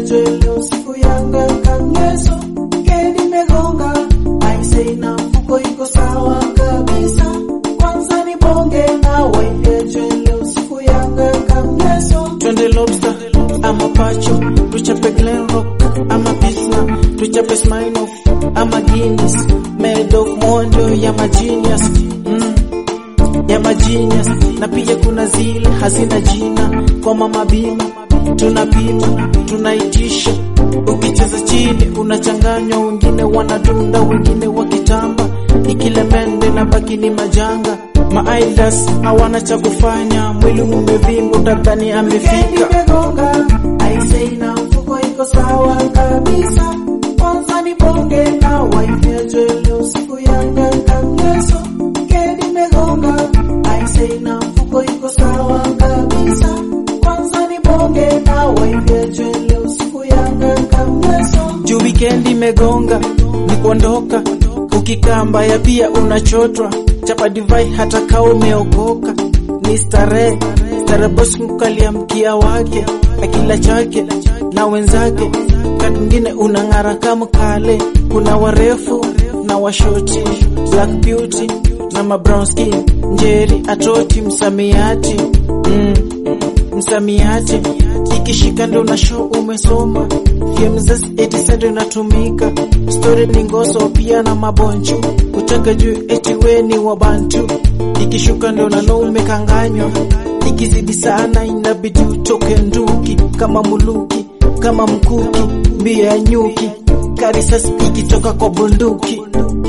jue leo siku yanga kangeso kendi megonga aise na mfuko iko sawa kabisa kwanza ni bonge na waende jue leo siku yanga kangeso twende lobster ama pacho tuchape glenrock ama pilsner tuchape smirnoff ama guinness made of monjo ya magenius mm. ya magenius na pia kuna zile hazina jina kwa mama bima tunapima tunaitisha ukicheza chini unachanganywa wengine wanadunda wengine wakitamba ikilemende na baki ni majanga maaidas hawana cha kufanya mwili umevimba utadhani Kendi amefika megonga aise na mfuko iko sawa kabisa kwanza ni bonge na waende jue leo siku yanga kangeso kendi megonga aise na mfuko iko sawa kabisa kwanza ni bonge na waende jue leo siku yanga kangeso juu wikendi imegonga ni kuondoka ukikaa mbaya pia unachotwa chapa divai hata kaa umeokoka ni starehe starehe bosi mkalia mkia wake akila chake na wenzake kati mwingine unang'ara kama kale kuna warefu na washoti black beauty na mabrown skin njeri atoti msamiati mm, msamiati ikishika ndo na show umesoma FMZS 87 ndo inatumika story ni ngoso pia na maboncho kutaka juu eti we ni wabantu ikishuka ndo na no umekanganywa ikizidi sana inabidi utoke nduki kama muluki kama mkuki mbio ya nyuki karisasi ikitoka kwa bunduki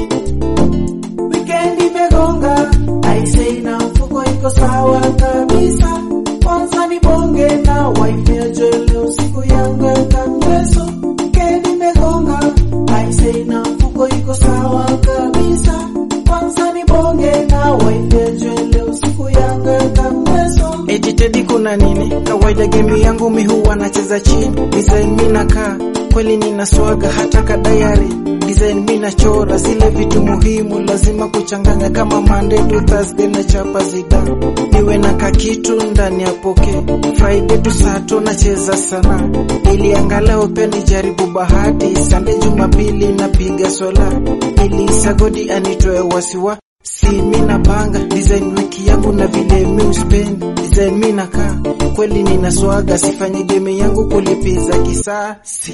Wikendi imegonga aise na mfuko iko sawa kabisa kwanza ni bonge na waende jue leo siku yanga kangeso Wikendi imegonga aise na mfuko iko sawa kabisa kwanza ni bonge na waende jue leo siku yanga kangeso Eti Teddy kuna nini? Kawaida game yangu mi huwa nacheza chini. Design mi nakaa kweli nina swaga hata ka diary. Design mi nachora zile vitu muhimu lazima kuchanganya kama Monday to Thursday na chapa zida. Niwe na kakitu ndani ya poke. Friday to Saturday nacheza sana. Ili angalau pia nijaribu bahati. Sunday Jumapili napiga swala. Ili sagodi anitoe wasiwa Si mi napanga design wiki yangu na vile mi uspend design mi nakaa kweli nina swaga sifanye game yangu kulipiza kisasi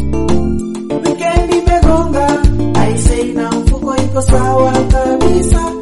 Wikendi imegonga aise na mfuko iko sawa kabisa